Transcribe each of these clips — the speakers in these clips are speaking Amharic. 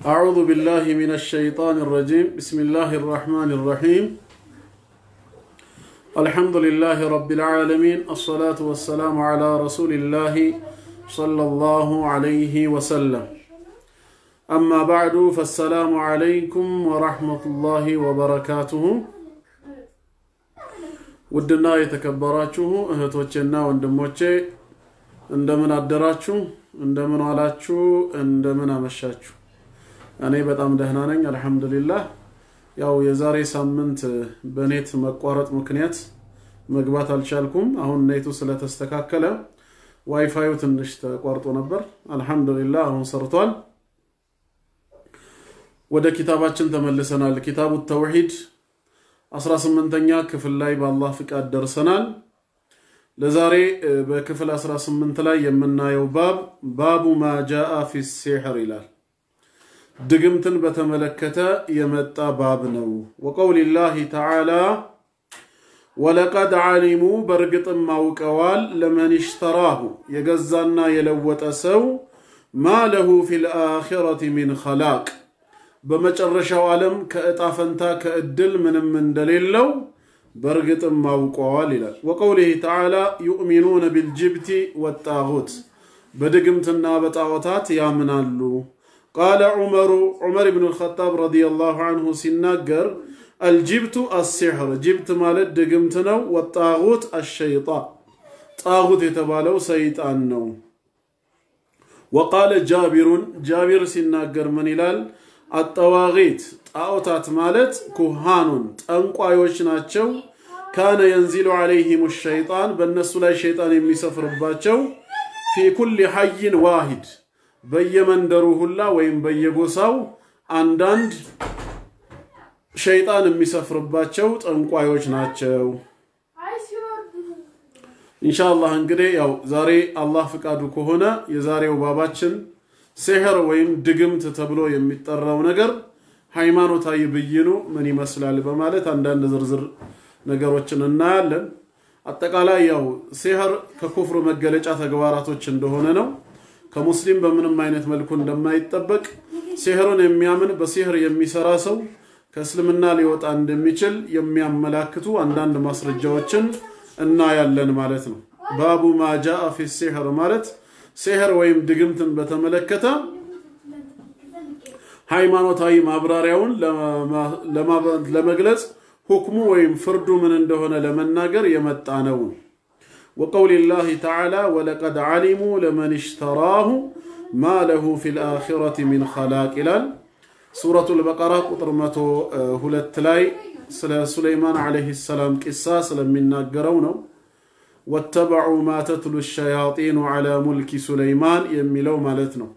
أعوذ بالله من الشيطان الرجيم بسم الله الرحمن الرحيم الحمد لله رب العالمين الصلاة والسلام على رسول الله صلى الله عليه وسلم أما بعد فالسلام عليكم ورحمة الله وبركاته ውድና የተከበራችሁ እህቶቼና ወንድሞቼ እንደምን አደራችሁ፣ እንደምን ዋላችሁ፣ እንደምን አመሻችሁ። እኔ በጣም ደህና ነኝ አልሐምዱሊላህ። ያው የዛሬ ሳምንት በኔት መቋረጥ ምክንያት መግባት አልቻልኩም። አሁን ኔቱ ስለተስተካከለ ዋይፋዩ ትንሽ ተቋርጦ ነበር። አልሐምዱሊላህ አሁን ሰርቷል። ወደ ኪታባችን ተመልሰናል። ኪታቡ ተውሂድ 18ኛ ክፍል ላይ በአላህ ፍቃድ ደርሰናል። ለዛሬ በክፍል 18 ላይ የምናየው ባብ ባቡ ማ ጃአ ፊ ሲሕር ይላል። ድግምትን በተመለከተ የመጣ ባብ ነው። ወቀውሊላሂ ተዓላ ወለቀድ ዓሊሙ በእርግጥም አውቀዋል ለመን ሽተራሁ የገዛና የለወጠ ሰው ማ ለሁ ፊ ልአኺረት ሚን ኸላቅ በመጨረሻው ዓለም ከእጣ ፈንታ ከእድል ምንም እንደሌለው በእርግጥም አውቀዋል ይላል። ወቀውሊህ ተዓላ ዩእሚኑነ ቢልጅብቲ ወጣሁት በድግምትና በጣዖታት ያምናሉ። ቃለ ዑመሩ ዑመር ብን ልኸጣብ ረዲየላሁ አንሁ ሲናገር አልጅብቱ አሲሕር ጅብት ማለት ድግምት ነው። ወጣሁት አሸይጣን ጣሁት የተባለው ሰይጣን ነው። ወቃለ ጃቢሩን ጃቢር ሲናገር ምን ይላል? አጠዋቂት ጣዖታት ማለት ኩሃኑን ጠንቋዮች ናቸው። ካነ የንዚሉ ዓለይሂም ሸይጣን በእነሱ ላይ ሸይጣን የሚሰፍርባቸው ፊ ኩል ሐይን ዋሂድ በየመንደሩ ሁላ ወይም በየጎሳው አንዳንድ ሸይጣን የሚሰፍርባቸው ጠንቋዮች ናቸው። ኢንሻአላህ እንግዲህ ያው ዛሬ አላህ ፍቃዱ ከሆነ የዛሬው ባባችን ሲሕር ወይም ድግምት ተብሎ የሚጠራው ነገር ሃይማኖታዊ ብይኑ ምን ይመስላል በማለት አንዳንድ ዝርዝር ነገሮችን እናያለን። አጠቃላይ ያው ሲሕር ከኩፍር መገለጫ ተግባራቶች እንደሆነ ነው። ከሙስሊም በምንም አይነት መልኩ እንደማይጠበቅ ሲሕርን የሚያምን በሲሕር የሚሰራ ሰው ከእስልምና ሊወጣ እንደሚችል የሚያመላክቱ አንዳንድ ማስረጃዎችን እናያለን ማለት ነው። ባቡ ማጃአ ፊ ሲሕር ማለት ሲሕር ወይም ድግምትን በተመለከተ ሃይማኖታዊ ማብራሪያውን ለመግለጽ ሁክሙ ወይም ፍርዱ ምን እንደሆነ ለመናገር የመጣ ነው። ወቀውሊላሂ ተዓላ ወለቀድ ዓሊሙ ለመን ሽተራሁ ማ ለሁ ፊ ልአኺረት ሚን ኸላቅ ይላል። ሱረቱል በቀራ ቁጥር መቶ ሁለት ላይ ስለ ሱለይማን ዓለይሂ ሰላም ቂሳ ስለሚናገረው ነው። ወተበዑ ማ ተትሉ ሸያጢኑ ዐላ ሙልኪ ሱለይማን የሚለው ማለት ነው።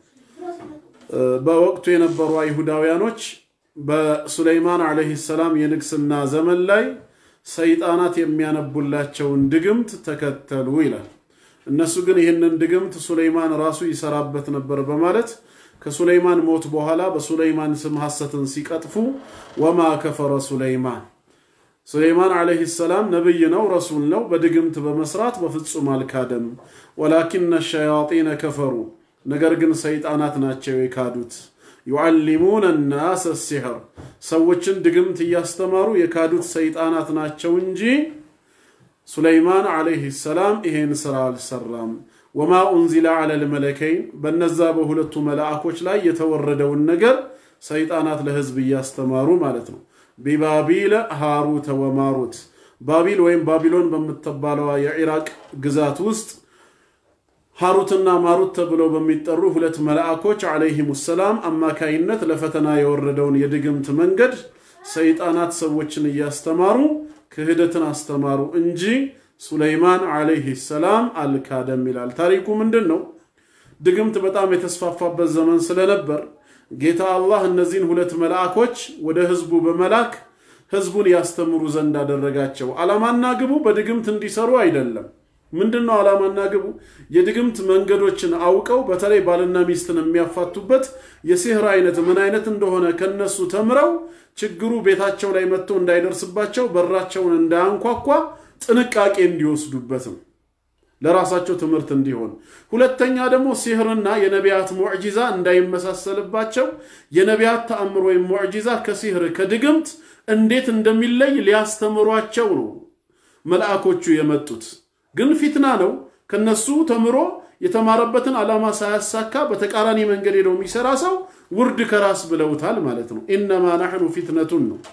በወቅቱ የነበሩ አይሁዳውያኖች በሱለይማን ዓለይሂ ሰላም የንግስና ዘመን ላይ ሰይጣናት የሚያነቡላቸውን ድግምት ተከተሉ ይላል። እነሱ ግን ይህንን ድግምት ሱለይማን ራሱ ይሰራበት ነበር በማለት ከሱለይማን ሞት በኋላ በሱለይማን ስም ሐሰትን ሲቀጥፉ ወማ ከፈረ ሱለይማን ሱለይማን ዓለይሂ ሰላም ነብይ ነው፣ ረሱል ነው። በድግምት በመስራት በፍጹም አልካደም። ወላኪነ ሸያጢነ ከፈሩ፣ ነገር ግን ሰይጣናት ናቸው የካዱት። ዩዓሊሙነ ናስ ሲሕር፣ ሰዎችን ድግምት እያስተማሩ የካዱት ሰይጣናት ናቸው እንጂ ሱለይማን ዓለይሂ ሰላም ይሄን ስራ አልሰራም። ወማ ኡንዚለ ዐለ ልመለከይን፣ በነዛ በሁለቱ መላእኮች ላይ የተወረደውን ነገር ሰይጣናት ለህዝብ እያስተማሩ ማለት ነው። ቢባቢለ ሃሩተ ወማሩት ባቢል ወይም ባቢሎን በምትባለዋ የኢራቅ ግዛት ውስጥ ሃሩትና ማሩት ተብለው በሚጠሩ ሁለት መላእኮች ዓለይሂም ሰላም አማካይነት ለፈተና የወረደውን የድግምት መንገድ ሰይጣናት ሰዎችን እያስተማሩ ክህደትን አስተማሩ እንጂ ሱለይማን ዓለይሂ ሰላም አልካደም ይላል። ታሪኩ ምንድን ነው? ድግምት በጣም የተስፋፋበት ዘመን ስለነበር ጌታ አላህ እነዚህን ሁለት መልአኮች ወደ ህዝቡ በመላክ ህዝቡን ያስተምሩ ዘንድ አደረጋቸው። ዓላማና ግቡ በድግምት እንዲሰሩ አይደለም። ምንድን ነው ዓላማና ግቡ? የድግምት መንገዶችን አውቀው በተለይ ባልና ሚስትን የሚያፋቱበት የሲህር አይነት ምን አይነት እንደሆነ ከነሱ ተምረው ችግሩ ቤታቸው ላይ መጥቶ እንዳይደርስባቸው በራቸውን እንዳያንኳኳ ጥንቃቄ እንዲወስዱበትም ለራሳቸው ትምህርት እንዲሆን፣ ሁለተኛ ደግሞ ሲህርና የነቢያት ሙዕጂዛ እንዳይመሳሰልባቸው የነቢያት ተአምር ወይም ሙዕጂዛ ከሲህር ከድግምት እንዴት እንደሚለይ ሊያስተምሯቸው ነው መልአኮቹ የመጡት። ግን ፊትና ነው። ከነሱ ተምሮ የተማረበትን ዓላማ ሳያሳካ በተቃራኒ መንገድ ሄደው የሚሰራ ሰው ውርድ ከራስ ብለውታል ማለት ነው። ኢነማ ናሕኑ ፊትነቱን ነው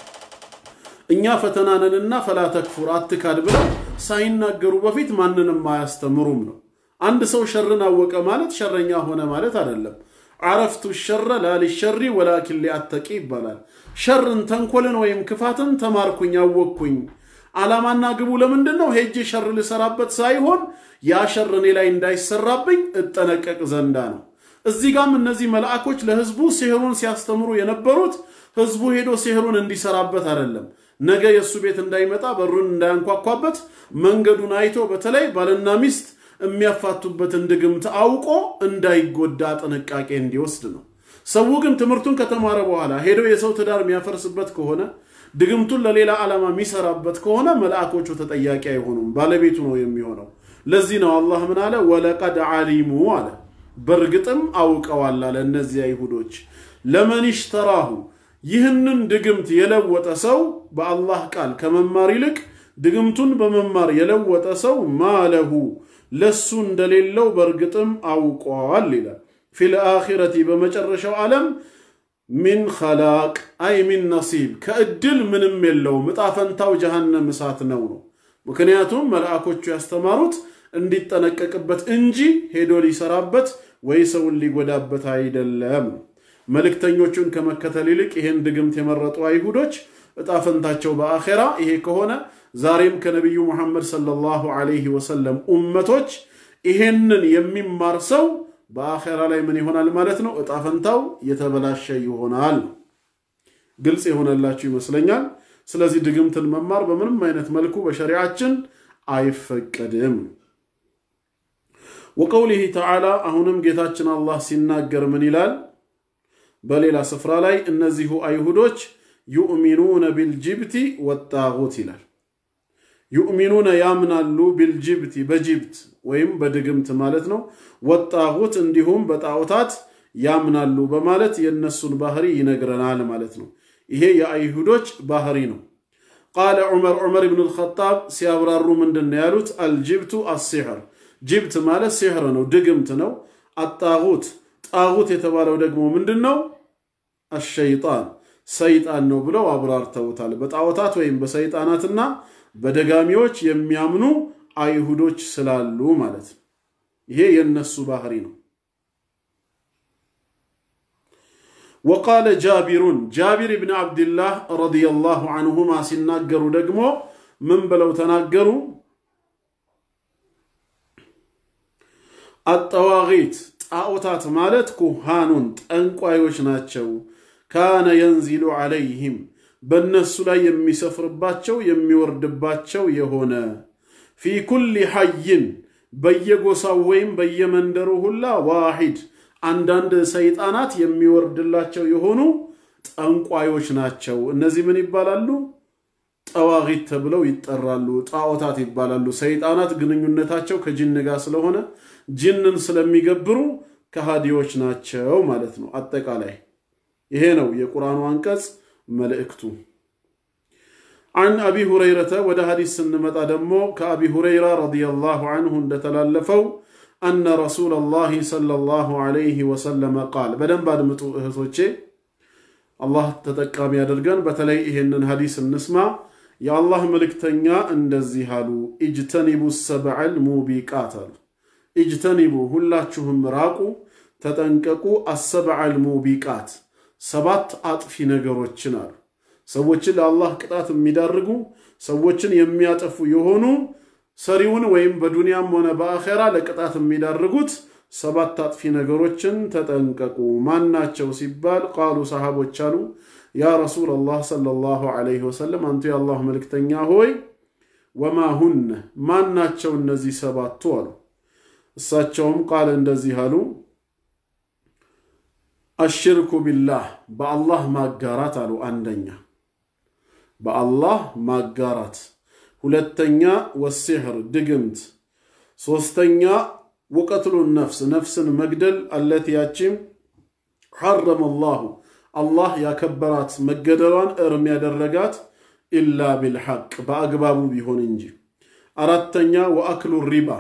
እኛ ፈተናነንና ፈላ ተክፉር አትካድ ብለው ሳይናገሩ በፊት ማንንም አያስተምሩም ነው። አንድ ሰው ሸርን አወቀ ማለት ሸረኛ ሆነ ማለት አይደለም። አረፍቱ ሸረ ላሊሸሪ ወላኪን ሊአተቂ ይባላል። ሸርን ተንኮልን ወይም ክፋትን ተማርኩኝ አወቅኩኝ። ዓላማና ግቡ ለምንድን ነው? ሄጄ ሸር ልሰራበት ሳይሆን ያ ሸር እኔ ላይ እንዳይሰራብኝ እጠነቀቅ ዘንዳ ነው። እዚህ ጋም እነዚህ መልአኮች ለህዝቡ ሲህሩን ሲያስተምሩ የነበሩት ህዝቡ ሄዶ ሲህሩን እንዲሰራበት አይደለም። ነገ የእሱ ቤት እንዳይመጣ በሩን እንዳያንኳኳበት መንገዱን አይቶ በተለይ ባልና ሚስት የሚያፋቱበትን ድግምት አውቆ እንዳይጎዳ ጥንቃቄ እንዲወስድ ነው። ሰው ግን ትምህርቱን ከተማረ በኋላ ሄዶ የሰው ትዳር የሚያፈርስበት ከሆነ ድግምቱን ለሌላ ዓላማ የሚሰራበት ከሆነ መልአኮቹ ተጠያቂ አይሆኑም፣ ባለቤቱ ነው የሚሆነው። ለዚህ ነው አላህ ምን አለ? ወለቀድ ዓሊሙ አለ፣ በእርግጥም አውቀዋል አለ። እነዚህ አይሁዶች ለመን ሽተራሁ ይህንን ድግምት የለወጠ ሰው በአላህ ቃል ከመማር ይልቅ ድግምቱን በመማር የለወጠ ሰው ማለሁ ለሱ እንደሌለው በእርግጥም አውቋል ይላል። ፊል አኺረቲ በመጨረሻው ዓለም ሚን ኸላቅ አይ ሚን ነሲብ ከእድል ምንም የለውም። ዕጣ ፈንታው ጀሃነም እሳት ነው ነው። ምክንያቱም መልአኮቹ ያስተማሩት እንዲጠነቀቅበት እንጂ ሄዶ ሊሰራበት ወይ ሰውን ሊጎዳበት አይደለም። መልእክተኞቹን ከመከተል ይልቅ ይሄን ድግምት የመረጡ አይሁዶች ዕጣ ፈንታቸው በአኼራ ይሄ ከሆነ ዛሬም ከነቢዩ ሙሐመድ ሰለላሁ ዐለይሂ ወሰለም ኡመቶች ይሄንን የሚማር ሰው በአኼራ ላይ ምን ይሆናል ማለት ነው? ዕጣ ፈንታው የተበላሸ ይሆናል። ግልጽ የሆነላችሁ ይመስለኛል። ስለዚህ ድግምትን መማር በምንም አይነት መልኩ በሸሪዓችን አይፈቀድም። ወቀውሊህ ተዓላ አሁንም ጌታችን አላህ ሲናገር ምን ይላል? በሌላ ስፍራ ላይ እነዚሁ አይሁዶች ዩእሚኑነ ቢልጅብቲ ወጣጉት ይላል። ዩእሚኑነ ያምናሉ ቢልጅብቲ በጅብት ወይም በድግምት ማለት ነው። ወጣጉት እንዲሁም በጣዖታት ያምናሉ በማለት የእነሱን ባህሪ ይነግረናል ማለት ነው። ይሄ የአይሁዶች ባህሪ ነው። ቃለ ዑመር ዑመር ብን ልኸጣብ ሲያብራሩ ምንድን ነው ያሉት? አልጅብቱ አሲሕር ጅብት ማለት ሲሕር ነው፣ ድግምት ነው። አጣጉት ጣጉት የተባለው ደግሞ ምንድን ነው? አሸይጣን ሰይጣን ነው ብለው አብራርተውታል። በጣዖታት ወይም በሰይጣናትና በደጋሚዎች የሚያምኑ አይሁዶች ስላሉ ማለት ነው። ይሄ የነሱ ባህሪ ነው። ወቃለ ጃቢሩን ጃቢር ብን ዓብድላህ ረዲየላሁ አንሁማ ሲናገሩ ደግሞ ምን ብለው ተናገሩ? አጠዋቂት ጣዖታት ማለት ኩሃኑን ጠንቋዮች ናቸው። ካነ የንዚሉ ዓለይህም በእነሱ ላይ የሚሰፍርባቸው የሚወርድባቸው የሆነ ፊ ኩሊ ሐይን በየጎሳው ወይም በየመንደሩ ሁላ ዋሂድ አንዳንድ ሰይጣናት የሚወርድላቸው የሆኑ ጠንቋዮች ናቸው። እነዚህ ምን ይባላሉ? ጠዋቂት ተብለው ይጠራሉ። ጣዖታት ይባላሉ። ሰይጣናት ግንኙነታቸው ከጅን ጋር ስለሆነ ጅንን ስለሚገብሩ ከሃዲዎች ናቸው ማለት ነው። አጠቃላይ ይሄ ነው የቁርአኑ አንቀጽ መልእክቱ። አን አቢ ሁረይረተ ወደ ሐዲስ ስንመጣ ደግሞ ከአቢ ሁረይራ ረዲየላሁ አንሁ እንደተላለፈው አነ ረሱለላሂ ሰለላሁ ዐለይሂ ወሰለመ ቃል። በደንብ አድምጡ እህቶቼ፣ አላህ ተጠቃሚ ያደርገን። በተለይ ይሄንን ሐዲስ እንስማ። የአላህ መልእክተኛ እንደዚህ አሉ፣ ኢጅተኒቡ ሰብዐል ሙቢቃት አሉ። ኢጅተኒቡ ሁላችሁም ራቁ፣ ተጠንቀቁ፣ አሰብዐል ሙቢቃት ሰባት አጥፊ ነገሮችን አሉ። ሰዎችን ለአላህ ቅጣት የሚዳርጉ ሰዎችን የሚያጠፉ የሆኑ ሰሪውን ወይም በዱንያም ሆነ በአኼራ ለቅጣት የሚዳርጉት ሰባት አጥፊ ነገሮችን ተጠንቀቁ። ማናቸው ሲባል ቃሉ ሰሃቦች አሉ ያ ረሱለላህ ሰለላሁ ዐለይሂ ወሰለም አንቱ የአላህ መልእክተኛ ሆይ ወማ ሁነ ማናቸው እነዚህ ሰባቱ አሉ። እሳቸውም ቃል እንደዚህ አሉ አሽርኩ ቢላህ በአላህ ማጋራት አሉ። አንደኛ በአላህ ማጋራት፣ ሁለተኛ ወሲሕር ድግምት፣ ሶስተኛ ወቀትሉ ነፍስ ነፍስን መግደል አለት ያቺም ሐረመ አላሁ አላህ ያከበራት መገደሏን እርም ያደረጋት ኢላ ቢልሐቅ በአግባቡ ቢሆን እንጂ። አራተኛ ወአክሉ ሪባ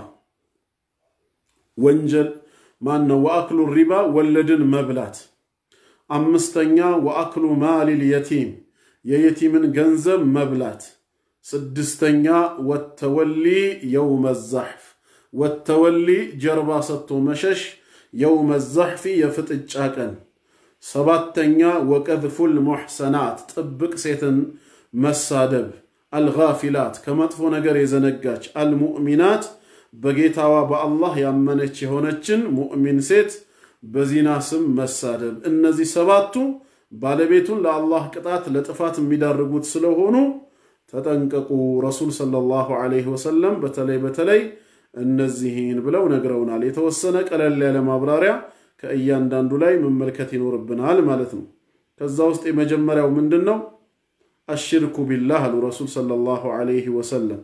ወንጀል ማን ነው? ወአክሉ ሪባ ወለድን መብላት። አምስተኛ ወአክሉ ማሊል የቲም የየቲምን ገንዘብ መብላት። ስድስተኛ ወተወሊ የውመ ዛሕፍ ወተወሊ ጀርባ ሰጥቶ መሸሽ የውመ ዛሕፊ የፍጥጫ ቀን። ሰባተኛ ወቀዝፉል ሙሕሰናት ጥብቅ ሴትን መሳደብ። አልጋፊላት ከመጥፎ ነገር የዘነጋች አልሙእሚናት በጌታዋ በአላህ ያመነች የሆነችን ሙእሚን ሴት በዚና ስም መሳደብ። እነዚህ ሰባቱ ባለቤቱን ለአላህ ቅጣት ለጥፋት የሚዳርጉት ስለሆኑ ተጠንቀቁ። ረሱል ሰለላሁ ዐለይሂ ወሰለም በተለይ በተለይ እነዚህን ብለው ነግረውናል። የተወሰነ ቀለል ያለ ማብራሪያ ከእያንዳንዱ ላይ መመልከት ይኖርብናል ማለት ነው። ከዛ ውስጥ የመጀመሪያው ምንድን ነው? አሽርኩ ቢላህ አሉ ረሱል ሰለላሁ ዐለይሂ ወሰለም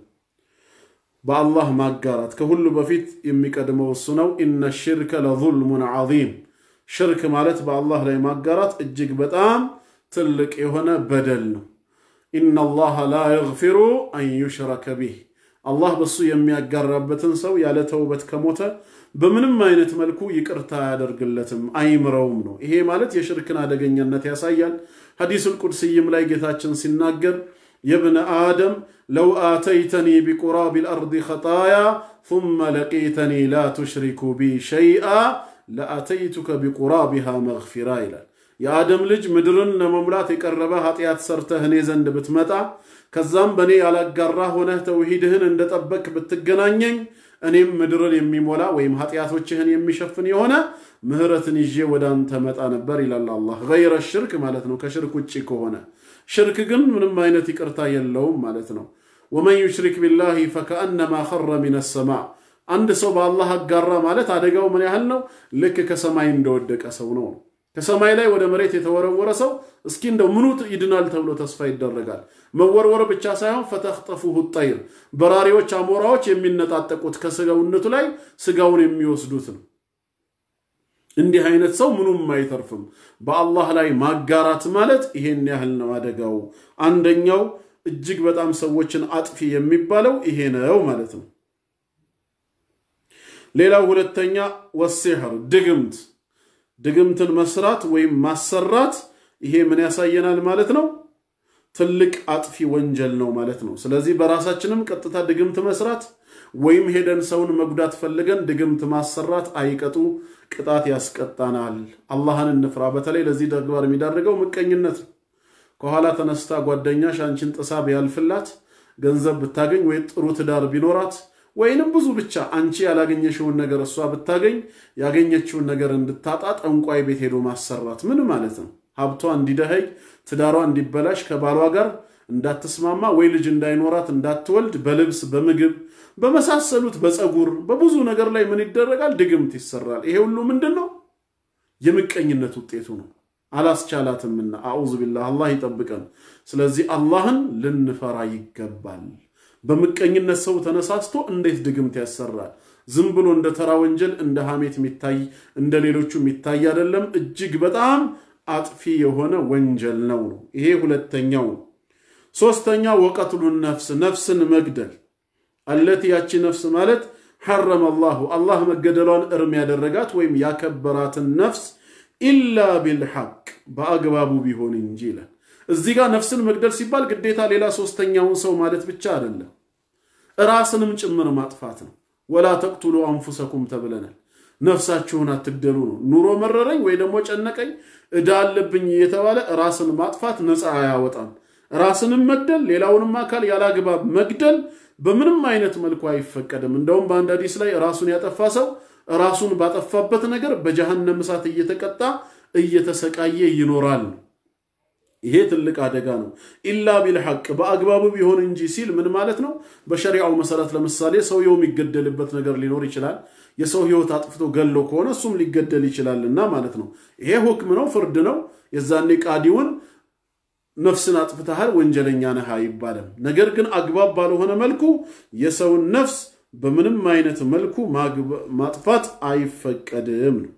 በአላህ ማጋራት ከሁሉ በፊት የሚቀድመው እሱ ነው። ኢነ ሽርከ ለዙልሙን ዐዚም ሽርክ ማለት በአላህ ላይ ማጋራት እጅግ በጣም ትልቅ የሆነ በደል ነው። ኢነ አላህ ላ የግፊሩ አን ዩሽረከ ቢህ አላህ በሱ የሚያጋራበትን ሰው ያለ ተውበት ከሞተ በምንም አይነት መልኩ ይቅርታ አያደርግለትም፣ አይምረውም ነው። ይሄ ማለት የሽርክን አደገኛነት ያሳያል። ሐዲሱል ቁድስይም ላይ ጌታችን ሲናገር የብነ አደም ለው አተይተኒ ቢቁራቢ ልአርድ ኸጣያ ثመ ለቂተኒ ላ ቱሽሪኩ ቢ ሸይአ ለአተይቱከ ቢቁራቢሃ መግፊራ ይላል። የአደም ልጅ ምድርን ለመሙላት የቀረበ ኃጢአት ሰርተህ እኔ ዘንድ ብትመጣ ከዛም በእኔ ያላጋራ ሆነህ ተውሂድህን እንደጠበቅ ብትገናኘኝ እኔም ምድርን የሚሞላ ወይም ኃጢአቶችህን የሚሸፍን የሆነ ምህረትን ይዤ ወደ አንተ መጣ ነበር ይላል አላህ። ገይረ ሽርክ ማለት ነው፣ ከሽርክ ውጭ ከሆነ ሽርክ ግን ምንም አይነት ይቅርታ የለውም ማለት ነው። ወመን ዩሽሪክ ቢላሂ ፈከአነማ ኸረ ሚነ ሰማ አንድ ሰው በአላህ አጋራ ማለት አደጋው ምን ያህል ነው? ልክ ከሰማይ እንደወደቀ ሰው ነው። ከሰማይ ላይ ወደ መሬት የተወረወረ ሰው እስኪ እንደው ምኑ ይድናል ተብሎ ተስፋ ይደረጋል። መወርወር ብቻ ሳይሆን ፈተኽጠፉሁ ጠይር በራሪዎች፣ አሞራዎች የሚነጣጠቁት ከስጋውነቱ ላይ ስጋውን የሚወስዱት ነው። እንዲህ አይነት ሰው ምኑም አይተርፍም። በአላህ ላይ ማጋራት ማለት ይሄን ያህል ነው አደጋው። አንደኛው እጅግ በጣም ሰዎችን አጥፊ የሚባለው ይሄ ነው ማለት ነው። ሌላው ሁለተኛ ወሲሕር ድግምት ድግምትን መስራት ወይም ማሰራት ይሄ ምን ያሳየናል ማለት ነው? ትልቅ አጥፊ ወንጀል ነው ማለት ነው። ስለዚህ በራሳችንም ቀጥታ ድግምት መስራት ወይም ሄደን ሰውን መጉዳት ፈልገን ድግምት ማሰራት አይቀጡ ቅጣት ያስቀጣናል። አላህን እንፍራ። በተለይ ለዚህ ተግባር የሚዳርገው ምቀኝነት ነው። ከኋላ ተነስታ ጓደኛሽ አንቺን ጥሳ ቢያልፍላት ገንዘብ ብታገኝ ወይ ጥሩ ትዳር ቢኖራት ወይንም ብዙ ብቻ አንቺ ያላገኘሽውን ነገር እሷ ብታገኝ ያገኘችውን ነገር እንድታጣ ጠንቋይ ቤት ሄዶ ማሰራት ምን ማለት ነው? ሀብቷ እንዲደኸይ፣ ትዳሯ እንዲበላሽ፣ ከባሏ ጋር እንዳትስማማ ወይ ልጅ እንዳይኖራት እንዳትወልድ፣ በልብስ በምግብ በመሳሰሉት በፀጉር በብዙ ነገር ላይ ምን ይደረጋል? ድግምት ይሰራል። ይሄ ሁሉ ምንድን ነው? የምቀኝነት ውጤቱ ነው። አላስቻላትምና አዑዙ ቢላህ አላህ ይጠብቀን። ስለዚህ አላህን ልንፈራ ይገባል። በምቀኝነት ሰው ተነሳስቶ እንዴት ድግምት ያሰራል? ዝም ብሎ እንደ ተራ ወንጀል እንደ ሐሜት የሚታይ እንደ ሌሎቹ የሚታይ አይደለም። እጅግ በጣም አጥፊ የሆነ ወንጀል ነው ነው ይሄ ሁለተኛው። ሶስተኛ ወቀትሉ ነፍስ ነፍስን መግደል አለት ያቺ ነፍስ ማለት ሐረመ አላሁ አላህ መገደሏን እርም ያደረጋት ወይም ያከበራትን ነፍስ ኢላ ቢልሐቅ በአግባቡ ቢሆን እንጂ ይላል። እዚህ ጋር ነፍስን መግደል ሲባል ግዴታ ሌላ ሶስተኛውን ሰው ማለት ብቻ አይደለም፣ ራስንም ጭምር ማጥፋት ነው። ወላ ተቅቱሉ አንፉሰኩም ተብለናል። ነፍሳችሁን አትግደሉ ነው። ኑሮ መረረኝ ወይ ደግሞ ጨነቀኝ ዕዳ አለብኝ እየተባለ ራስን ማጥፋት ነፃ አያወጣም። ራስንም መግደል ሌላውንም አካል ያላግባብ መግደል በምንም አይነት መልኩ አይፈቀድም። እንደውም በአንድ ሐዲስ ላይ ራሱን ያጠፋ ሰው ራሱን ባጠፋበት ነገር በጀሃነም እሳት እየተቀጣ እየተሰቃየ ይኖራል። ይሄ ትልቅ አደጋ ነው። ኢላ ቢልሐቅ በአግባቡ ቢሆን እንጂ ሲል ምን ማለት ነው? በሸሪዓው መሰረት ለምሳሌ ሰውየው የሚገደልበት ነገር ሊኖር ይችላል። የሰው ሕይወት አጥፍቶ ገሎ ከሆነ እሱም ሊገደል ይችላልና ማለት ነው። ይሄ ሁክም ነው፣ ፍርድ ነው። የዛኔ ቃዲውን ነፍስን አጥፍተሃል ወንጀለኛ ነህ አይባልም። ነገር ግን አግባብ ባልሆነ መልኩ የሰውን ነፍስ በምንም አይነት መልኩ ማጥፋት አይፈቀድም ነው።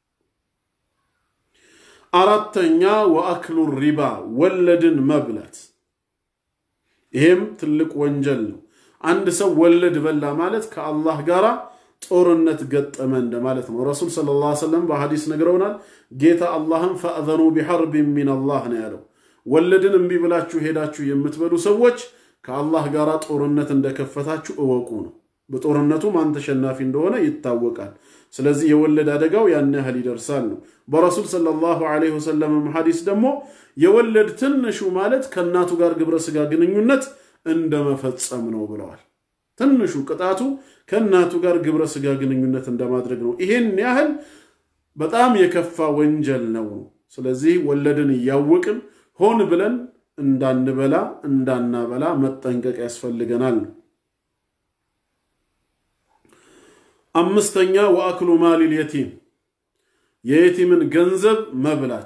አራተኛ ወአክሉ ሪባ ወለድን መብላት፣ ይሄም ትልቅ ወንጀል ነው። አንድ ሰው ወለድ በላ ማለት ከአላህ ጋር ጦርነት ገጠመ እንደማለት ነው። ረሱል ሰለላሁ ዐለይሂ ወሰለም በሐዲስ ነግረውናል። ጌታ አላህም ፈእዘኑ ቢሐርቢን ሚነላህ ነው ያለው። ወለድን እምቢ ብላችሁ ሄዳችሁ የምትበሉ ሰዎች ከአላህ ጋር ጦርነት እንደከፈታችሁ እወቁ ነው። በጦርነቱ ማን ተሸናፊ እንደሆነ ይታወቃል። ስለዚህ የወለድ አደጋው ያን ያህል ይደርሳል ነው። በረሱል ሰለላሁ ዐለይሂ ወሰለም ሐዲስ ደግሞ የወለድ ትንሹ ማለት ከእናቱ ጋር ግብረ ሥጋ ግንኙነት እንደመፈጸም ነው ብለዋል። ትንሹ ቅጣቱ ከእናቱ ጋር ግብረ ሥጋ ግንኙነት እንደማድረግ ነው። ይሄን ያህል በጣም የከፋ ወንጀል ነው። ስለዚህ ወለድን እያወቅን ሆን ብለን እንዳንበላ እንዳናበላ መጠንቀቅ ያስፈልገናል። አምስተኛ ወአክሉ ማሊል የቲም የየቲምን ገንዘብ መብላት።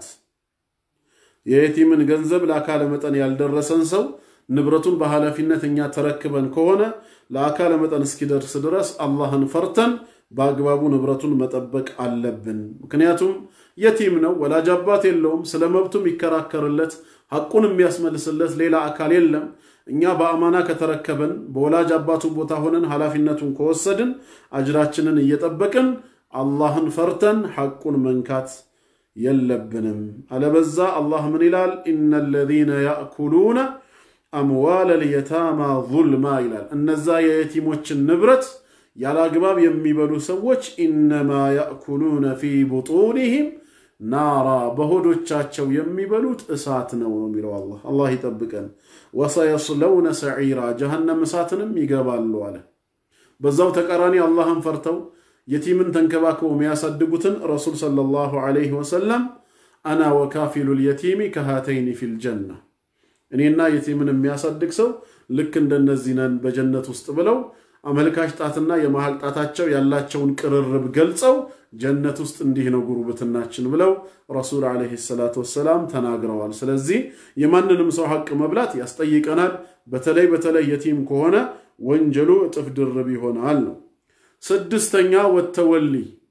የየቲምን ገንዘብ ለአካለ መጠን ያልደረሰን ሰው ንብረቱን በኃላፊነት እኛ ተረክበን ከሆነ ለአካለ መጠን እስኪደርስ ድረስ አላህን ፈርተን በአግባቡ ንብረቱን መጠበቅ አለብን። ምክንያቱም የቲም ነው፣ ወላጅ አባት የለውም። ስለ መብቱ የሚከራከርለት ሐቁን የሚያስመልስለት ሌላ አካል የለም። እኛ በአማና ከተረከበን በወላጅ አባቱ ቦታ ሆነን ኃላፊነቱን ከወሰድን አጅራችንን እየጠበቅን አላህን ፈርተን ሐቁን መንካት የለብንም። አለበዛ አላህ ምን ይላል? ኢነ ለዚነ ያእኩሉነ አምዋለ ልየታማ ዙልማ ይላል። እነዛ የየቲሞችን ንብረት ያለ አግባብ የሚበሉ ሰዎች ኢነማ ያእኩሉነ ፊ ቡጡኒሂም ናራ በሆዶቻቸው የሚበሉት እሳት ነው የሚለው አላህ። አላህ ይጠብቀን። ወሰየስለውነ ሰዒራ ጀሃነም እሳትንም ይገባሉ አለ። በዛው ተቃራኒ አላህን ፈርተው የቲምን ተንከባክበው የሚያሳድጉትን ረሱል ሰለላሁ ዐለይሂ ወሰለም አና ወካፊሉ ልየቲሚ ከሃተይኒ ፊል ጀና እኔና የቲምን የሚያሳድግ ሰው ልክ እንደነዚህ ነን በጀነት ውስጥ ብለው አመልካች ጣትና የመሃል ጣታቸው ያላቸውን ቅርርብ ገልጸው ጀነት ውስጥ እንዲህ ነው ጉርብትናችን ብለው ረሱል ዓለይሂ ሰላቱ ወሰላም ተናግረዋል። ስለዚህ የማንንም ሰው ሐቅ መብላት ያስጠይቀናል። በተለይ በተለይ የቲም ከሆነ ወንጀሉ እጥፍ ድርብ ይሆናል ነው። ስድስተኛ ወተወሊ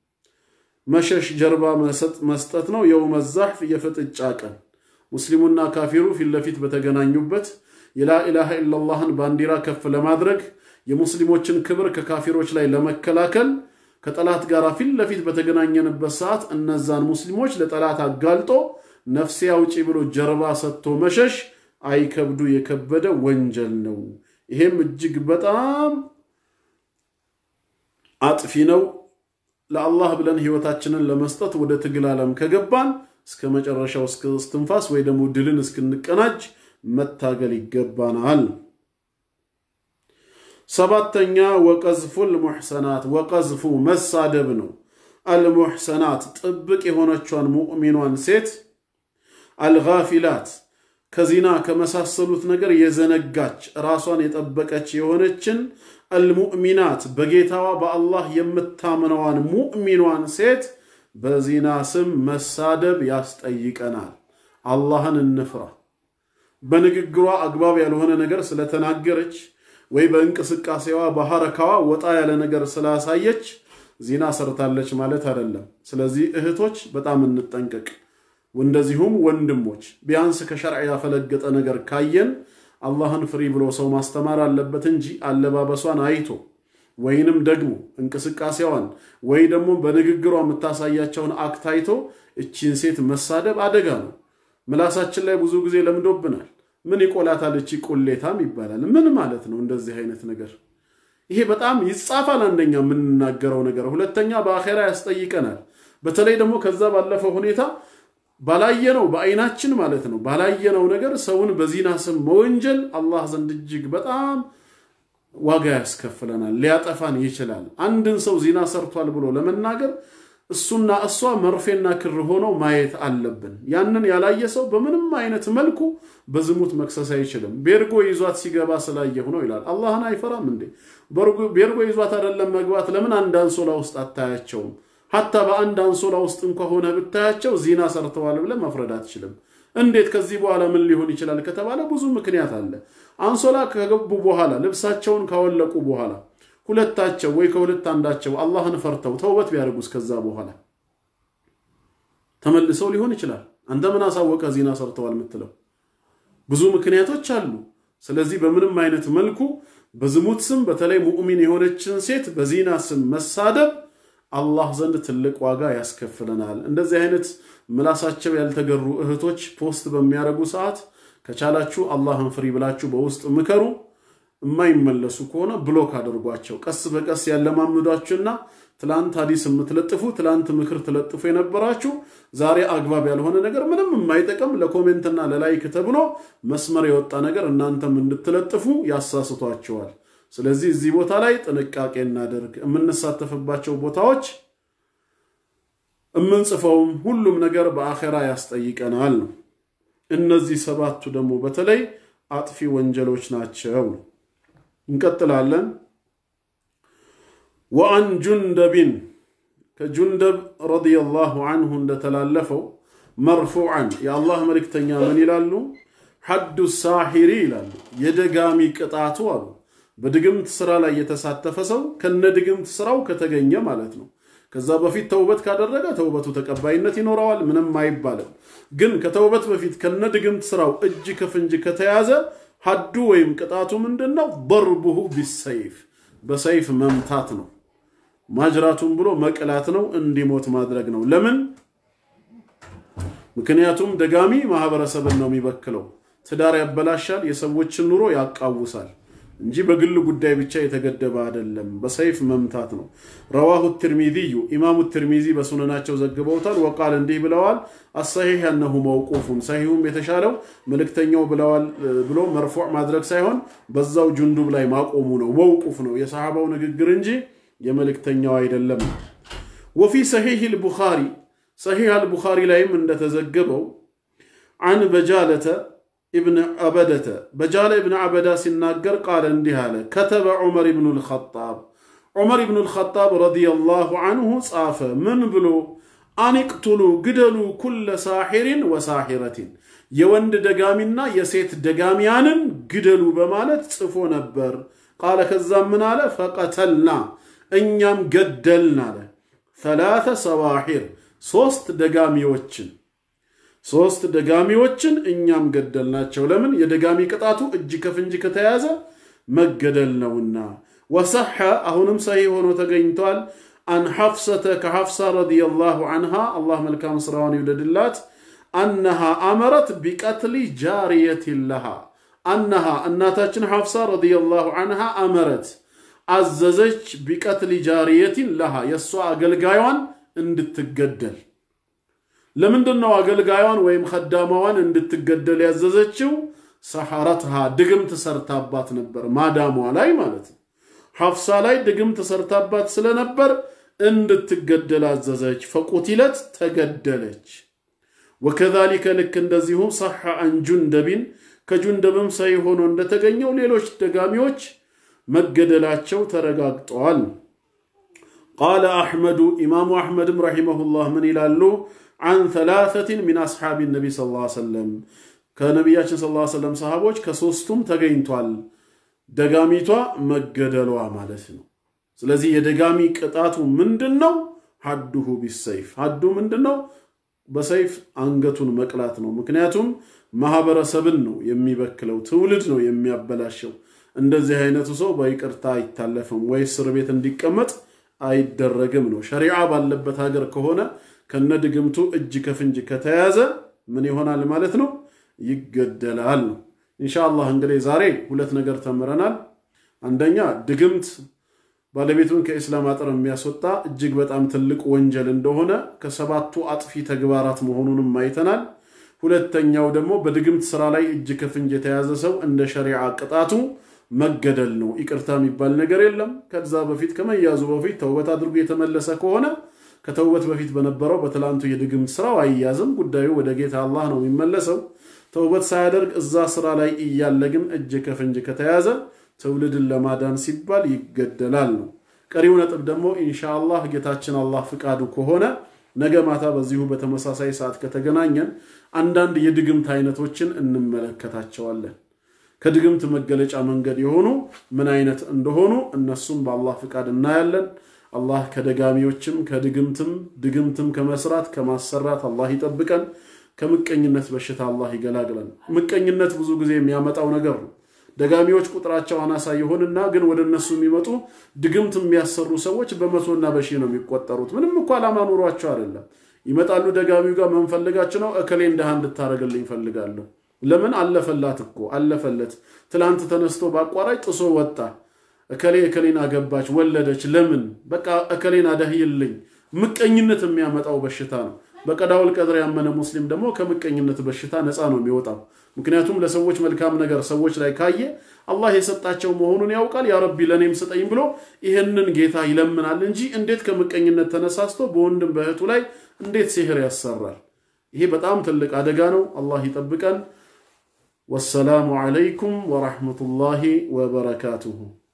መሸሽ ጀርባ መስጠት ነው። የውመ ዛሕፍ የፍጥጫ ቀን ሙስሊሙና ካፊሩ ፊት ለፊት በተገናኙበት የላኢላሃ ኢለላህን ባንዲራ ከፍ ለማድረግ የሙስሊሞችን ክብር ከካፊሮች ላይ ለመከላከል ከጠላት ጋር ፊት ለፊት በተገናኘንበት ሰዓት እነዛን ሙስሊሞች ለጠላት አጋልጦ ነፍሴ አውጪ ብሎ ጀርባ ሰጥቶ መሸሽ አይከብዱ የከበደ ወንጀል ነው። ይሄም እጅግ በጣም አጥፊ ነው። ለአላህ ብለን ህይወታችንን ለመስጠት ወደ ትግል ዓለም ከገባን እስከ መጨረሻው እስከ እስትንፋስ ወይ ደግሞ ድልን እስክንቀናጅ መታገል ይገባናል። ሰባተኛ ወቀዝፉ ልሙሕሰናት ወቀዝፉ መሳደብ ነው። አልሙሕሰናት ጥብቅ የሆነቿን ሙእሚኗን ሴት አልጋፊላት ከዚና ከመሳሰሉት ነገር የዘነጋች ራሷን የጠበቀች የሆነችን አልሙእሚናት በጌታዋ በአላህ የምታምነዋን ሙእሚኗን ሴት በዚና ስም መሳደብ ያስጠይቀናል። አላህን እንፍራ። በንግግሯ አግባብ ያልሆነ ነገር ስለተናገረች ወይ በእንቅስቃሴዋ በሐረካዋ ወጣ ያለ ነገር ስላሳየች ዚና ሰርታለች ማለት አይደለም። ስለዚህ እህቶች በጣም እንጠንቀቅ። እንደዚሁም ወንድሞች ቢያንስ ከሸርዕ ያፈለገጠ ነገር ካየን አላህን ፍሪ ብሎ ሰው ማስተማር አለበት እንጂ አለባበሷን አይቶ ወይንም ደግሞ እንቅስቃሴዋን ወይ ደግሞ በንግግሯ የምታሳያቸውን አክት አይቶ እቺን ሴት መሳደብ አደጋ ነው። ምላሳችን ላይ ብዙ ጊዜ ለምዶብናል። ምን ይቆላታል እቺ ቁሌታም ይባላል። ምን ማለት ነው እንደዚህ አይነት ነገር? ይሄ በጣም ይጻፋል። አንደኛ የምንናገረው ነገር፣ ሁለተኛ በአኼራ ያስጠይቀናል። በተለይ ደግሞ ከዛ ባለፈው ሁኔታ ባላየነው በአይናችን ማለት ነው ባላየነው ነገር ሰውን በዚና ስም መወንጀል አላህ ዘንድ እጅግ በጣም ዋጋ ያስከፍለናል፣ ሊያጠፋን ይችላል። አንድን ሰው ዚና ሰርቷል ብሎ ለመናገር እሱና እሷ መርፌና ክር ሆነው ማየት አለብን። ያንን ያላየ ሰው በምንም አይነት መልኩ በዝሙት መክሰስ አይችልም። ቤርጎ ይዟት ሲገባ ስላየሁ ነው ይላል። አላህን አይፈራም እንዴ? ቤርጎ ይዟት አይደለም መግባት፣ ለምን አንድ አንሶላ ውስጥ አታያቸውም? ሀታ በአንድ አንሶላ ውስጥ እንኳ ሆነ ብታያቸው ዚና ሰርተዋል ብለህ መፍረድ አትችልም። እንዴት ከዚህ በኋላ ምን ሊሆን ይችላል ከተባለ ብዙ ምክንያት አለ። አንሶላ ከገቡ በኋላ ልብሳቸውን ካወለቁ በኋላ ሁለታቸው ወይ ከሁለት አንዳቸው አላህን ፈርተው ተውበት ቢያደርጉስ ከዛ በኋላ ተመልሰው ሊሆን ይችላል። አንተ ምን አሳወቀ ዚና ሰርተዋል የምትለው? ብዙ ምክንያቶች አሉ። ስለዚህ በምንም አይነት መልኩ በዝሙት ስም በተለይ ሙእሚን የሆነችን ሴት በዚና ስም መሳደብ አላህ ዘንድ ትልቅ ዋጋ ያስከፍለናል። እንደዚህ አይነት ምላሳቸው ያልተገሩ እህቶች ፖስት በሚያደርጉ ሰዓት ከቻላችሁ አላህን ፍሪ ብላችሁ በውስጥ ምከሩ። የማይመለሱ ከሆነ ብሎክ አድርጓቸው። ቀስ በቀስ ያለማምዷችሁና ትላንት ሀዲስ የምትለጥፉ ትላንት ምክር ትለጥፉ የነበራችሁ ዛሬ አግባብ ያልሆነ ነገር ምንም የማይጠቅም ለኮሜንትና ለላይክ ተብሎ መስመር የወጣ ነገር እናንተም እንድትለጥፉ ያሳስቷቸዋል። ስለዚህ እዚህ ቦታ ላይ ጥንቃቄ እናደርግ። የምንሳተፍባቸው ቦታዎች የምንጽፈውም ሁሉም ነገር በአኼራ ያስጠይቀናል ነው። እነዚህ ሰባቱ ደግሞ በተለይ አጥፊ ወንጀሎች ናቸው። እንቀጥላለን። ወአን ጁንደቢን ከጁንደብ ረዲየላሁ አንሁ እንደተላለፈው መርፉዓን የአላህ መልእክተኛ ምን ይላሉ? ሐዱ ሳሒሪ ይላሉ። የደጋሚ ቅጣቱ አሉ። በድግምት ስራ ላይ የተሳተፈ ሰው ከነ ድግምት ስራው ከተገኘ ማለት ነው። ከዛ በፊት ተውበት ካደረገ ተውበቱ ተቀባይነት ይኖረዋል፣ ምንም አይባልም። ግን ከተውበት በፊት ከነ ድግምት ስራው እጅ ከፍንጅ ከተያዘ ሐዱ ወይም ቅጣቱ ምንድን ነው? በርቡሁ ቢሰይፍ በሰይፍ መምታት ነው። ማጅራቱን ብሎ መቅላት ነው። እንዲሞት ማድረግ ነው። ለምን? ምክንያቱም ደጋሚ ማህበረሰብን ነው የሚበክለው። ትዳር ያበላሻል፣ የሰዎችን ኑሮ ያቃውሳል እንጂ በግል ጉዳይ ብቻ የተገደበ አይደለም። በሰይፍ መምታት ነው። ረዋሁ ትርሚዚዩ ኢማሙ ትርሚዚ በሱነናቸው ዘግበውታል። ወቃል እንዲህ ብለዋል፣ አሰሒሕ ያነሁ መውቁፉን ሰሒሁም የተሻለው መልእክተኛው ብለዋል ብሎ መርፉዕ ማድረግ ሳይሆን በዛው ጁንዱብ ላይ ማቆሙ ነው። መውቁፍ ነው የሰሓባው ንግግር እንጂ የመልእክተኛው አይደለም። ወፊ ሰሒሕ ልቡኻሪ ሰሒሕ አልቡኻሪ ላይም እንደተዘገበው አን በጃለተ ኢብን አበደተ በጃለ ኢብን አበዳ ሲናገር ቃለ እንዲህ አለ። ከተበ ዑመር ኢብኑ ልኸጣብ ዑመር ኢብኑ ልኸጣብ ረዲየላሁ አንሁ ጻፈ። ምን ብሎ አኒቅቱሉ ግደሉ ኩለ ሳሒሪን ወሳሒረቲን የወንድ ደጋሚና የሴት ደጋሚያንን ግደሉ በማለት ጽፎ ነበር። ቃለ ከዛም ምን አለ? ፈቀተልና እኛም ገደልን አለ። ሰላተ ሰዋሒር ሶስት ደጋሚዎችን ሶስት ደጋሚዎችን እኛም ገደልናቸው። ለምን? የደጋሚ ቅጣቱ እጅ ከፍንጅ ከተያዘ መገደል ነውና። ወሰሐ አሁንም ሰሂህ ሆኖ ተገኝቷል። አን ሐፍሰተ ከሐፍሳ ረዲየላሁ አንሃ አላህ መልካም ስራዋን ይውደድላት። አነሃ አመረት ቢቀትሊ ጃሪየትን ለሃ አነሃ እናታችን ሐፍሳ ረዲየላሁ አንሃ አመረት አዘዘች ቢቀትሊ ጃሪየትን ለሃ የእሷ አገልጋዩን እንድትገደል ለምንድን ነው አገልጋዩን ወይም ከዳማዋን እንድትገደል ያዘዘችው? ሰሐረትሃ ድግምት ሰርታባት ነበር፣ ማዳሟ ላይ ማለት ነው። ሐፍሳ ላይ ድግምት ሰርታባት ስለነበር እንድትገደል አዘዘች። ፈቁቲለት ተገደለች። ወከዛሊከ ልክ እንደዚሁ ሰሐ አን ጁንደቢን ከጁንደብም ሰይ ሆኖ እንደተገኘው ሌሎች ደጋሚዎች መገደላቸው ተረጋግጠዋል። ቃለ አሕመዱ ኢማሙ አሕመድም ረሒመሁላህ ምን ይላሉ? አን ተላተትን ሚን አስሓቢ ነቢ ስ ሰለም ከነቢያችን ስ ሰለም ሰሃቦች ከሶስቱም ተገኝቷል ደጋሚቷ መገደሏ ማለት ነው። ስለዚህ የደጋሚ ቅጣቱ ምንድን ነው? ሐዱሁ ቢሰይፍ ሐዱ ምንድን ነው? በሰይፍ አንገቱን መቅላት ነው። ምክንያቱም ማህበረሰብን ነው የሚበክለው፣ ትውልድ ነው የሚያበላሸው። እንደዚህ አይነቱ ሰው በይቅርታ አይታለፍም ወይ እስር ቤት እንዲቀመጥ አይደረግም ነው። ሸሪዓ ባለበት ሀገር ከሆነ ከነ ድግምቱ እጅ ከፍንጅ ከተያዘ ምን ይሆናል ማለት ነው? ይገደላል ነው። ኢንሻአላህ እንግዲህ ዛሬ ሁለት ነገር ተምረናል። አንደኛ ድግምት ባለቤቱን ከኢስላም አጥር የሚያስወጣ እጅግ በጣም ትልቅ ወንጀል እንደሆነ ከሰባቱ አጥፊ ተግባራት መሆኑንም አይተናል። ሁለተኛው ደግሞ በድግምት ስራ ላይ እጅ ከፍንጅ የተያዘ ሰው እንደ ሸሪዓ ቅጣቱ መገደል ነው። ይቅርታ የሚባል ነገር የለም። ከዛ በፊት ከመያዙ በፊት ተውበት አድርጎ የተመለሰ ከሆነ ከተውበት በፊት በነበረው በትላንቱ የድግምት ስራው አይያዝም። ጉዳዩ ወደ ጌታ አላህ ነው የሚመለሰው። ተውበት ሳያደርግ እዛ ስራ ላይ እያለ ግን እጅ ከፍንጅ ከተያዘ ትውልድን ለማዳን ሲባል ይገደላል ነው። ቀሪው ነጥብ ደግሞ ኢንሻአላህ ጌታችን አላህ ፍቃዱ ከሆነ ነገ ማታ በዚሁ በተመሳሳይ ሰዓት ከተገናኘን አንዳንድ የድግምት አይነቶችን እንመለከታቸዋለን። ከድግምት መገለጫ መንገድ የሆኑ ምን አይነት እንደሆኑ እነሱም በአላህ ፍቃድ እናያለን። አላህ ከደጋሚዎችም ከድግምትም ድግምትም ከመስራት ከማሰራት አላህ ይጠብቀን። ከምቀኝነት በሽታ አላህ ይገላግለን። ምቀኝነት ብዙ ጊዜ የሚያመጣው ነገር ነው። ደጋሚዎች ቁጥራቸው አናሳ ይሆንና ግን ወደ እነሱ የሚመጡ ድግምት የሚያሰሩ ሰዎች በመቶና በሺህ ነው የሚቆጠሩት። ምንም እኮ ዓላማ ኑሯቸው አይደለም። ይመጣሉ ደጋሚው ጋር መንፈልጋቸው ነው። እከሌ እንደሃ እንድታደርግልኝ ይፈልጋለሁ። ለምን አለፈላት እኮ አለፈለት። ትላንት ተነስቶ በአቋራጭ ጥሶ ወጣ። እከሌ እከሌን አገባች፣ ወለደች። ለምን በቃ እከሌን አደህይልኝ። ምቀኝነት የሚያመጣው በሽታ ነው። በቀዳውል ቀድር ያመነ ሙስሊም ደግሞ ከምቀኝነት በሽታ ነፃ ነው የሚወጣው። ምክንያቱም ለሰዎች መልካም ነገር ሰዎች ላይ ካየ አላህ የሰጣቸው መሆኑን ያውቃል። ያ ረቢ ለእኔም ስጠኝ ብሎ ይህንን ጌታ ይለምናል እንጂ እንዴት ከምቀኝነት ተነሳስቶ በወንድም በእህቱ ላይ እንዴት ሲህር ያሰራል? ይሄ በጣም ትልቅ አደጋ ነው። አላህ ይጠብቀን። ወሰላሙ ዓለይኩም ወራህመቱላሂ ወበረካቱሁ።